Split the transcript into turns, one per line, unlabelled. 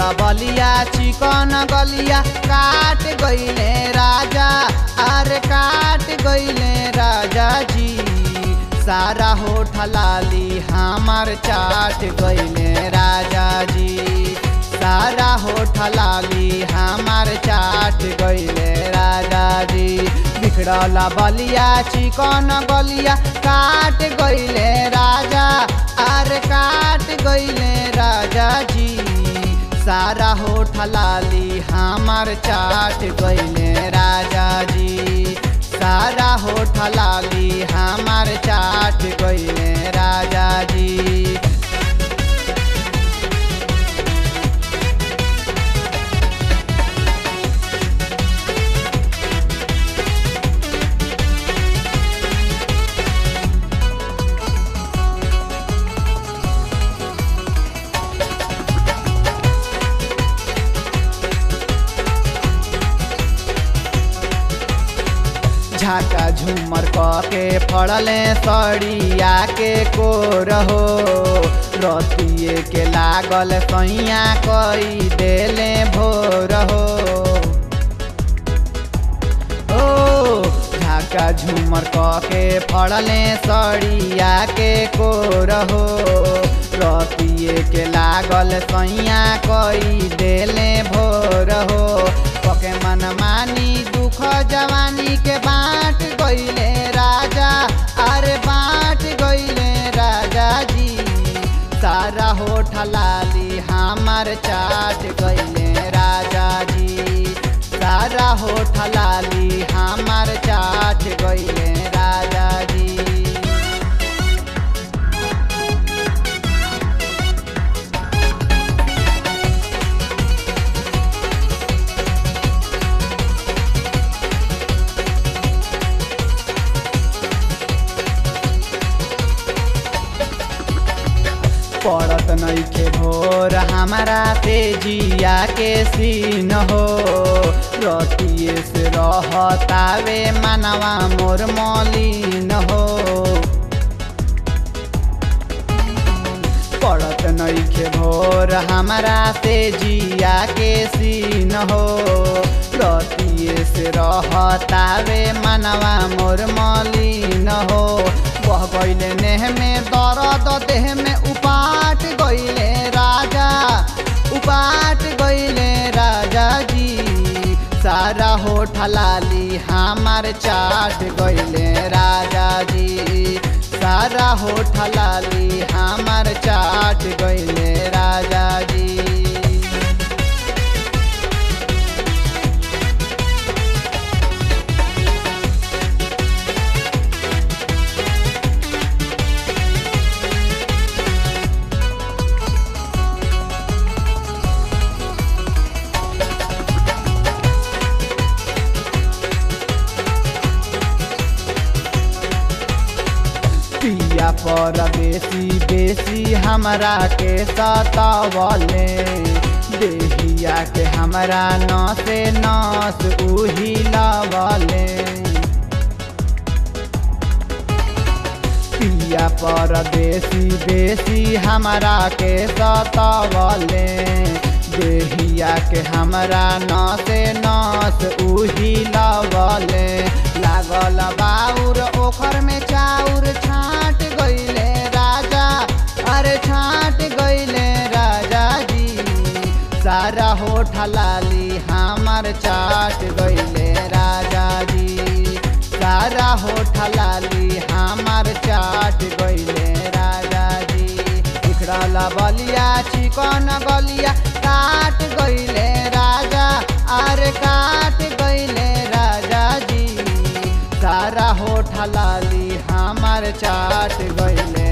बलिया चिकन गलिया काट गईले राजा अरे काट गईले राजा जी सारा होठ लाली हमार चाट गईले राजा जी सारा होठ लाली हमार चाट गईले राजा जी बिखरल बलिया चिकन गलिया काट गईले राजा अरे काट गईले राजा जी सारा होठ लाली हमार चाट गईले राजा जी सारा होठ लाली हमार चाट गईले राजा जी झाका झूमर क के फड़ले सड़िया के कोर हो रतिए के लागल सैया कई देले भोर हो ओ झाका झूमर क के फड़ले सड़िया के कोर हो रतिए के लागल सैया कई देले भोर हो पके मन मानी दुख जवानी के बाँट गईले राजा अरे बाँट गईले राजा जी सारा होठ लाली हमार चाट गईले राजा जी सारा होठ लाली हमार चाट गईले राजा जी पड़त नइखे भोर हमारा तेजिया के सीन हो रतिए से रहतावे मनवा मोर मलिन हो पड़त नइखे भोर हमारा तेजिया के सीन हो रतिए से रहतावे मनवा मोर मलिन हो बह गईले नेह में दर्द देह में उपाट गईले राजा उपाट गईले राजा जी सारा होठ लाली हमार चाट गईले राजा जी सारा होठ लाली हमार चाट गईले राजा जी पिया पर बेसी बेसी हमरा के सतावले देहिया के हमरा नसे नस उही लवले पिया पर बेसी बेसी हमरा के सतावले देहिया के हमरा नसे नस उही लवले लागल बाउर ओखर में चाउर छाट गईले राजा अरे छाट गईले राजा जी सारा होठ लाली हमार चाट गईले राजा जी सारा होठ लाली हमार चाट गईले राजा जी बिखरल बलिया चिकन गलिया काट गईले राजा अरे काट गईले राजा जी सारा होठ लाली हमार चाट गईले